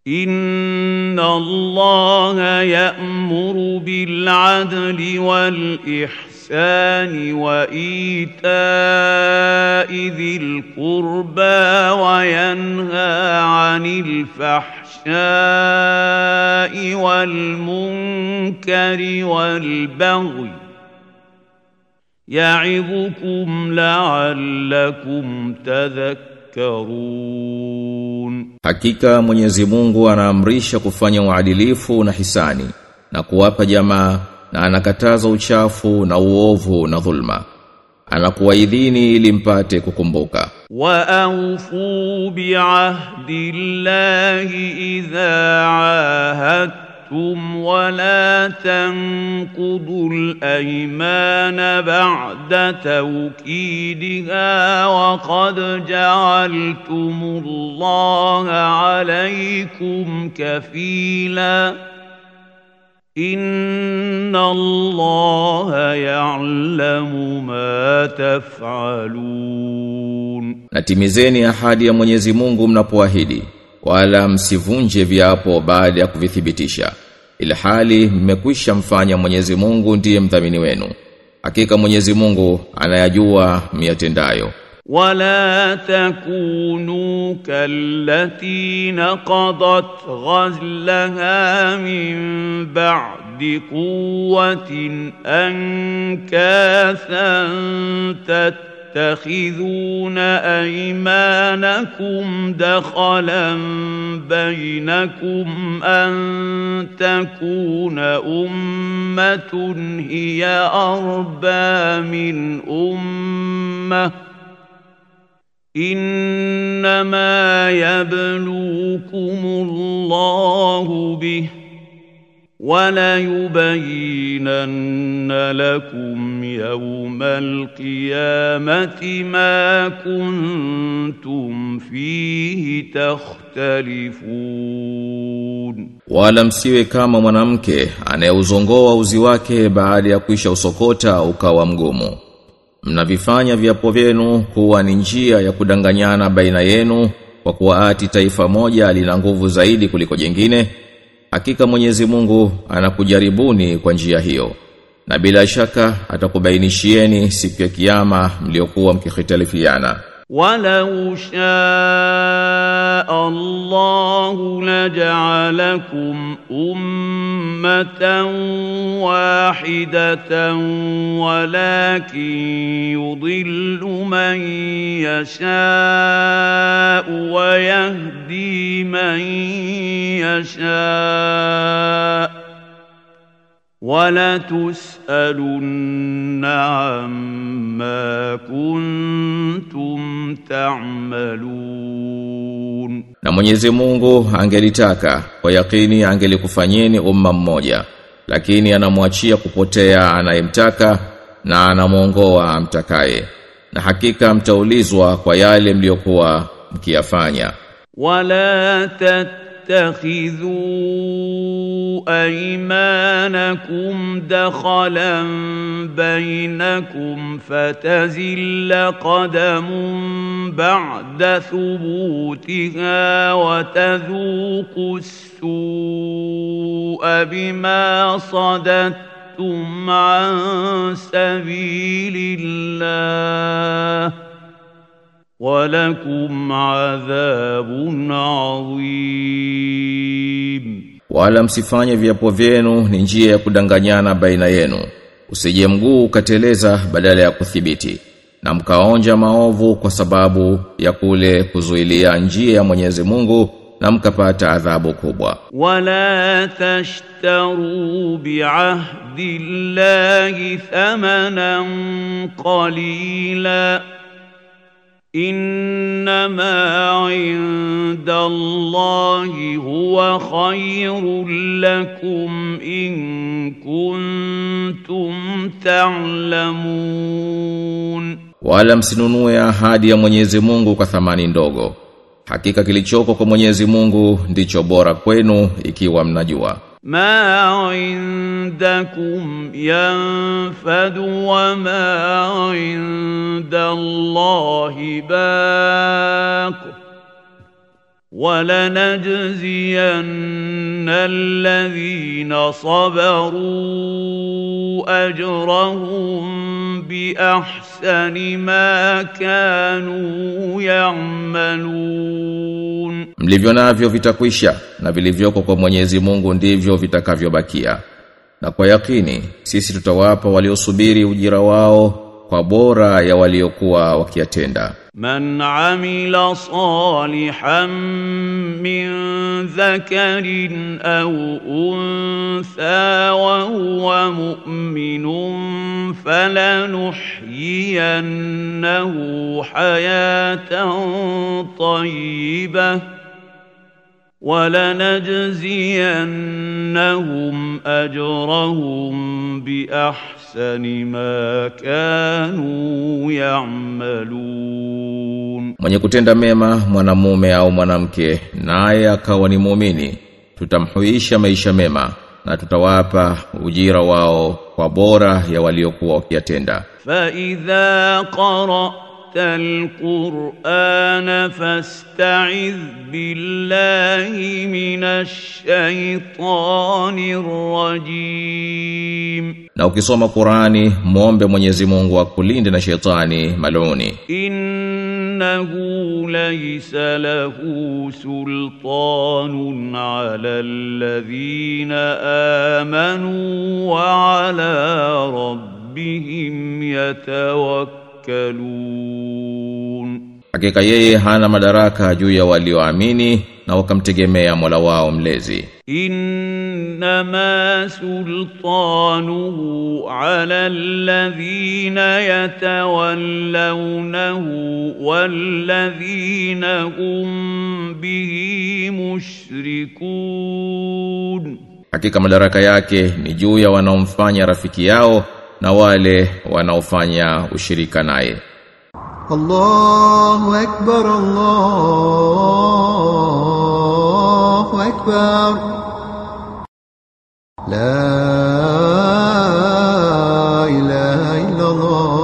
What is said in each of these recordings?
إن الله يأمر بالعدل والإحسان وإيتاء ذي القربى وينهى عن الفحشاء والمنكر والبغي يعظكم لعلكم تذكرون Hakika Mwenyezi Mungu anaamrisha kufanya uadilifu na hisani na kuwapa jamaa na anakataza uchafu na uovu na dhulma. Anakuwaidhini ili mpate kukumbuka. وأوفوا بعهد الله إذا عاهدتم ولا تنقضوا الأيمان بعد توكيدها وقد جعلتم الله عليكم كفيلا إن الله يعلم ما تفعلون Na timizeni ahadi ya Mwenyezi Mungu mnapoahidi, wala msivunje viapo baada ya kuvithibitisha. Ilhali mmekwisha mfanya Mwenyezi Mungu ndiye mdhamini wenu. Hakika Mwenyezi Mungu anayajua miyatendayo. ولا تكونوا كالتي نقضت غزلها من بعد قوة أنكاثا تتخذون أيمانكم دخلا بينكم أن تكون أمة هي أربى من أمة إنما يبلوكم الله به وليبينن لكم يوم القيامة ما كنتم فيه تختلفون Wala msiwe kama mwanamke anayeuzongoa uzi wake baada ya kuisha usokota ukawa mgumu. Mnavifanya viapo vyenu kuwa ni njia ya kudanganyana baina yenu kwa kuwa ati taifa moja lina nguvu zaidi kuliko jingine. Hakika Mwenyezi Mungu anakujaribuni kwa njia hiyo. Na bila shaka atakubainishieni siku ya kiyama mliokuwa mkikhitalifiana. ولو شاء الله لجعلكم أمة واحدة ولكن يضل من يشاء ويهدي من يشاء ولتسألن عما كنتم تعملون Na Mwenyezi Mungu angelitaka kwa yakini angelikufanyeni umma mmoja lakini anamwachia kupotea anayemtaka na anamuongoa amtakaye na hakika mtaulizwa kwa yale mliokuwa mkiyafanya ولا تتخذوا ايمانكم دخلا بينكم فتزل قدم بعد ثبوتها وتذوقوا السوء بما صددتم عن سبيل الله ولكم عذاب عظيم wala msifanye viapo vyenu ni njia ya kudanganyana baina yenu usije mguu ukateleza badala ya kuthibiti na mkaonja maovu kwa sababu ya kule kuzuilia njia ya Mwenyezi Mungu na mkapata adhabu kubwa ولا تشتروا بعهد الله ثمنا قليلا انما عند الله هو خير لكم ان كنتم تعلمون wala msinunue ahadi ya Mwenyezi Mungu kwa thamani ndogo hakika kilichoko kwa Mwenyezi Mungu ndicho bora kwenu ikiwa mnajua ما عندكم ينفد وما عند الله باق ولنجزين الذين صبروا اجرهم باحسن ما كانوا يعملون Mlivyo navyo vitakwisha na vilivyoko kwa Mwenyezi Mungu ndivyo vitakavyobakia. Na kwa yakini sisi tutawapa waliosubiri ujira wao kwa bora ya waliokuwa wakiyatenda. من عمل صالحا من ذكر او انثى وهو مؤمن فلنحيينه حياه طيبه ولنجزينهم اجرهم باحسن ما كانوا يعملون Mwenye kutenda mema mwanamume au mwanamke naye akawa ni muumini tutamhuisha maisha mema na tutawapa ujira wao kwa bora ya waliokuwa wakiyatenda. فاذا قرات القران فاستعذ بالله من الشيطان الرجيم Na ukisoma Qurani muombe Mwenyezi Mungu akulinde na shetani maluni. انه ليس له سلطان على الذين امنوا وعلى ربهم يتوكلون Hakika yeye hana madaraka juu ya walioamini na wakamtegemea Mola wao mlezi. انما سلطانه على الذين يتولونه والذين هم به مشركون Hakika madaraka yake ni juu ya wanaomfanya rafiki yao na wale wanaofanya ushirika naye. الله أكبر الله أكبر لا إله إلا الله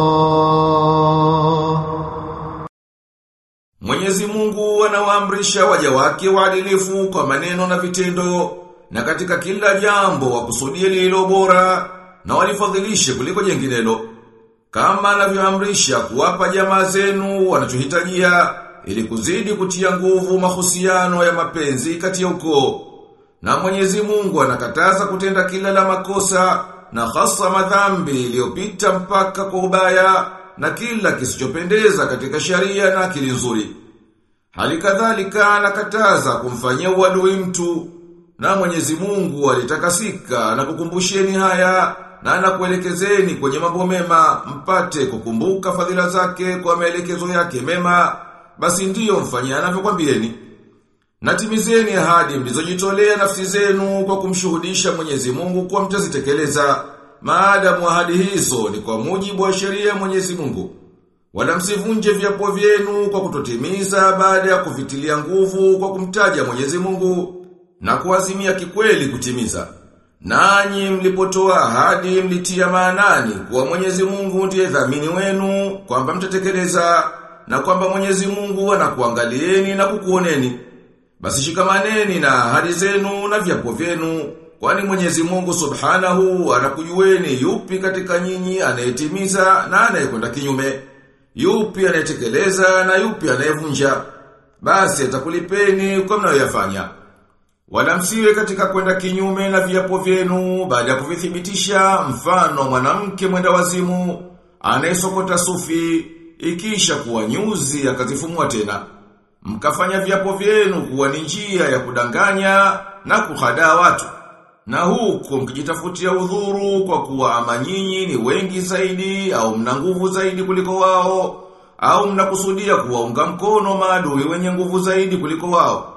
Mwenyezi Mungu anawaamrisha waja wake waadilifu kwa maneno na vitendo na katika kila jambo wakusudie lililo bora na walifadhilishe kuliko jenginelo kama anavyoamrisha kuwapa jamaa zenu wanachohitajia ili kuzidi kutia nguvu mahusiano ya mapenzi kati ya ukoo na Mwenyezi Mungu anakataza kutenda kila la makosa na hasa madhambi iliyopita mpaka kwa ubaya na kila kisichopendeza katika sharia na akili nzuri. Hali kadhalika anakataza kumfanyia uadui mtu na Mwenyezi Mungu alitakasika na kukumbusheni haya na anakuelekezeni kwenye mambo mema mpate kukumbuka fadhila zake kwa maelekezo yake mema basi ndiyo mfanyia anavyokwambieni. Natimizeni ahadi mlizojitolea nafsi zenu kwa kumshuhudisha Mwenyezi Mungu kwa mtazitekeleza. Maadamu ahadi hizo ni kwa mujibu wa sheria ya Mwenyezi Mungu. Wala msivunje viapo vyenu kwa kutotimiza baada ya kuvitilia nguvu kwa kumtaja Mwenyezi Mungu na kuazimia kikweli kutimiza. Nanyi mlipotoa ahadi mlitia maanani kuwa Mwenyezi Mungu ndiye dhamini wenu kwamba mtatekeleza na kwamba Mwenyezi Mungu anakuangalieni na kukuoneni. Basi shikamaneni na ahadi zenu na viapo vyenu, kwani Mwenyezi Mungu Subhanahu anakujueni yupi katika nyinyi anayetimiza na anayekwenda kinyume, yupi anayetekeleza na yupi anayevunja. Basi atakulipeni kwa mnayoyafanya. Wala msiwe katika kwenda kinyume na viapo vyenu baada ya kuvithibitisha mfano mwanamke mwenda wazimu anayesokota sufi ikisha kuwa nyuzi akazifumua tena mkafanya viapo vyenu kuwa ni njia ya kudanganya na kuhadaa watu. Na huko mkijitafutia udhuru kwa kuwa ama nyinyi ni wengi zaidi au mna nguvu zaidi kuliko wao au mnakusudia kuwaunga mkono maadui wenye nguvu zaidi kuliko wao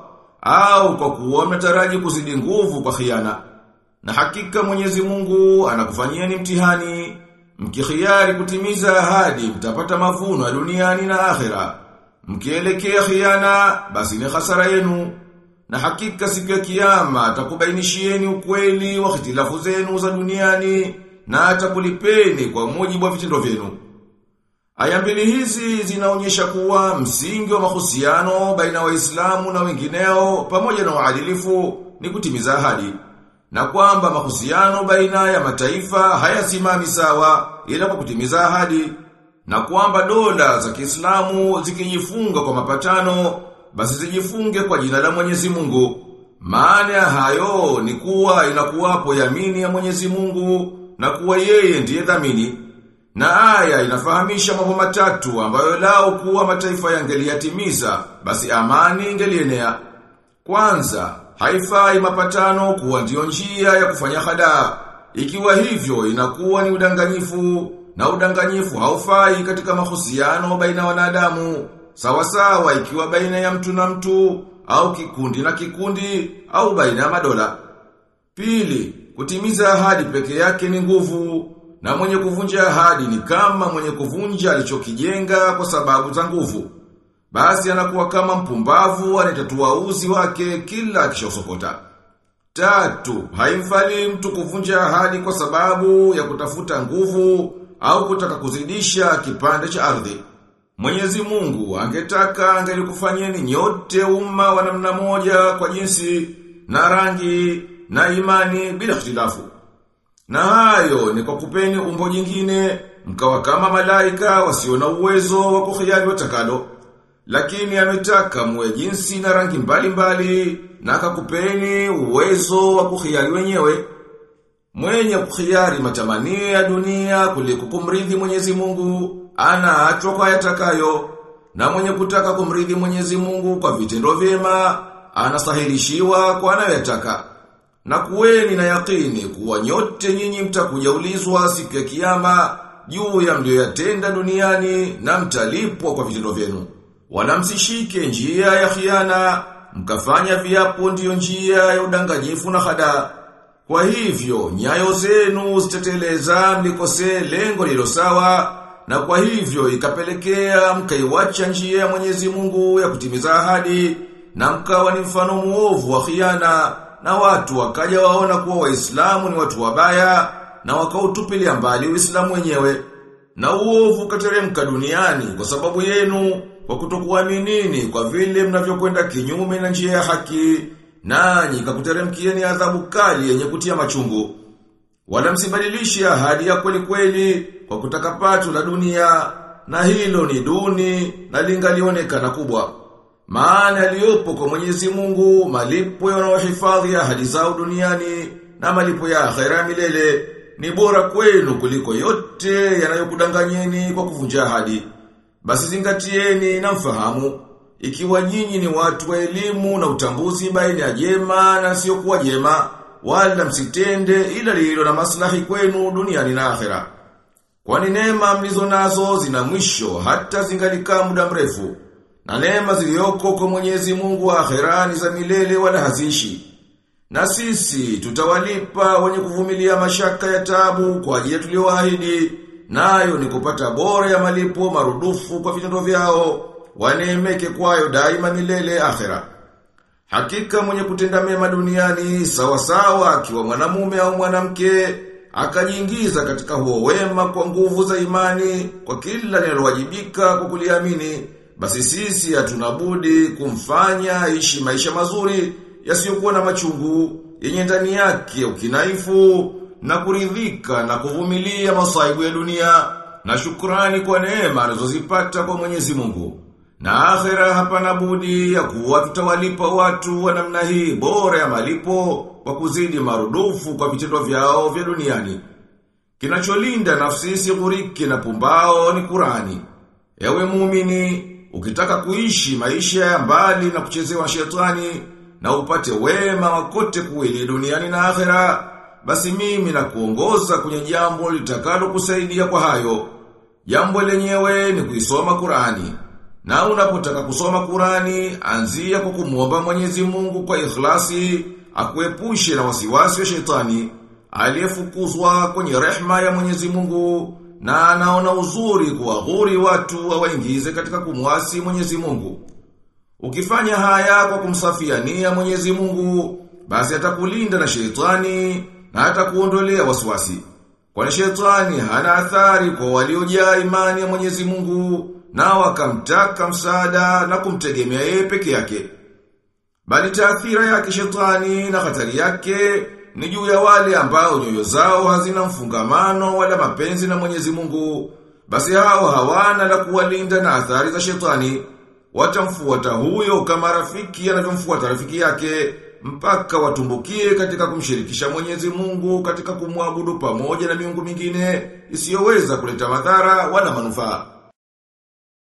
au kwa kuwa mnataraji kuzidi nguvu kwa khiana. Na hakika Mwenyezi Mungu anakufanyieni mtihani mkikhiari kutimiza ahadi mtapata mavuno ya duniani na akhera. Mkielekea khiana basi ni hasara yenu. Na hakika siku ya kiyama atakubainishieni ukweli wa hitilafu zenu za duniani na atakulipeni kwa mujibu wa vitendo vyenu. Aya mbili hizi zinaonyesha kuwa msingi wa mahusiano baina waislamu na wengineo pamoja na uadilifu ni kutimiza ahadi. Na kwamba mahusiano baina ya mataifa hayasimami sawa ila kwa kutimiza ahadi. Na kwamba dola za Kiislamu zikijifunga kwa mapatano basi zijifunge kwa jina la Mwenyezi Mungu. Maana ya hayo ni kuwa inakuwapo yamini ya Mwenyezi Mungu na kuwa yeye ndiye dhamini. Na aya inafahamisha mambo matatu ambayo lao kuwa mataifa yangeliyatimiza basi amani ingelienea. Kwanza, haifai mapatano kuwa ndio njia ya kufanya hadaa. Ikiwa hivyo inakuwa ni udanganyifu na udanganyifu haufai katika mahusiano baina wanadamu. Sawa sawa ikiwa baina ya mtu na mtu au kikundi na kikundi au baina ya madola. Pili, kutimiza ahadi peke yake ni nguvu na mwenye kuvunja ahadi ni kama mwenye kuvunja alichokijenga kwa sababu za nguvu. Basi anakuwa kama mpumbavu anayetatua uzi wake kila akishosokota. Tatu, haimfali mtu kuvunja ahadi kwa sababu ya kutafuta nguvu au kutaka kuzidisha kipande cha ardhi. Mwenyezi Mungu angetaka angelikufanyeni nyote umma wa namna moja kwa jinsi na rangi na imani bila ikhtilafu. Na hayo ni kwa kupeni umbo jingine mkawa kama malaika wasio na uwezo wa kukhiyari watakalo. Lakini ametaka muwe jinsi na rangi mbalimbali mbali, na akakupeni uwezo wa kukhiyari wenyewe. Mwenye kukhiyari matamanio ya dunia kuliko kumridhi Mwenyezi Mungu anaachwa kwa yatakayo na mwenye kutaka kumridhi Mwenyezi Mungu kwa vitendo vyema anasahilishiwa kwa anayoyataka. Na kuweni na yakini kuwa nyote nyinyi mtakuja ulizwa siku ya kiyama juu ya mlioyatenda duniani na mtalipwa kwa vitendo vyenu. Wala msishike njia ya khiana, mkafanya viapo ndiyo njia ya udanganyifu na hadaa. Kwa hivyo, nyayo zenu ziteteleza mlikose lengo lilo sawa, na kwa hivyo ikapelekea mkaiwacha njia ya Mwenyezi Mungu ya kutimiza ahadi, na mkawa ni mfano muovu wa khiana, na watu wakaja waona kuwa waislamu ni watu wabaya, na wakautupilia mbali uislamu wenyewe. Na uovu kateremka duniani kwa sababu yenu, kwa kutokuaminini kwa vile mnavyokwenda kinyume na njia ya haki, nanyi kakuteremkieni adhabu kali yenye kutia machungu. Wala msibadilishe ahadi ya kweli kweli kwa kutaka pato la dunia na hilo ni duni na lingalionekana kubwa. Maana yaliyopo kwa Mwenyezi Mungu malipo yanayohifadhi ahadi zao duniani na malipo ya akhera milele ni bora kwenu kuliko yote yanayokudanganyeni kwa kuvunja ahadi. Basi zingatieni na mfahamu ikiwa nyinyi ni watu wa elimu na utambuzi baina ya jema na sio kuwa jema wala msitende ila lililo na maslahi kwenu duniani na akhera. Kwani neema mlizo nazo zina mwisho hata zingalikaa muda mrefu. Na neema zilizoko kwa Mwenyezi Mungu wa akhera ni za milele wala hazishi. Na sisi tutawalipa wenye kuvumilia mashaka ya tabu kwa ajili tulioahidi, nayo ni kupata bora ya malipo marudufu kwa vitendo vyao, waneemeke kwayo daima milele akhera. Hakika mwenye kutenda mema duniani sawa sawa akiwa mwanamume au mwanamke akajiingiza katika huo wema kwa nguvu za imani kwa kila linalowajibika kwa kuliamini basi sisi hatuna budi kumfanya aishi maisha mazuri yasiyokuwa na machungu yenye ndani yake ukinaifu na kuridhika na kuvumilia masaibu ya dunia na shukrani kwa neema anazozipata kwa Mwenyezi Mungu. Na akhera hapana budi ya kuwa tutawalipa watu wa namna hii bora ya malipo kwa kuzidi marudufu kwa vitendo vyao vya duniani. Kinacholinda nafsi isigurike na pumbao ni Kurani. Ewe muumini, ukitaka kuishi maisha ya mbali na kuchezewa shetani na upate wema wakote kuwili duniani na akhera, basi mimi na kuongoza kwenye jambo litakalo kusaidia kwa hayo. Jambo lenyewe ni kuisoma Kurani. Na unapotaka kusoma Kurani, anzia kwa kumuomba Mwenyezi Mungu kwa ikhlasi, akuepushe na wasiwasi wa shetani, aliyefukuzwa kwenye rehma ya Mwenyezi Mungu, na anaona uzuri kuwaghuri watu wawaingize katika kumwasi Mwenyezi Mungu. Ukifanya haya kwa kumsafia nia Mwenyezi Mungu, basi atakulinda na shetani na atakuondolea wasiwasi. Kwani shetani hana athari kwa waliojaa imani ya Mwenyezi Mungu na wakamtaka msaada na kumtegemea yeye peke yake. Bali taathira yake shetani na hatari yake ni juu ya wale ambao nyoyo zao hazina mfungamano wala mapenzi na Mwenyezi Mungu. Basi hao hawana la kuwalinda na athari za shetani. Watamfuata huyo kama rafiki anavyomfuata rafiki yake mpaka watumbukie katika kumshirikisha Mwenyezi Mungu katika kumwabudu pamoja na miungu mingine isiyoweza kuleta madhara wala manufaa.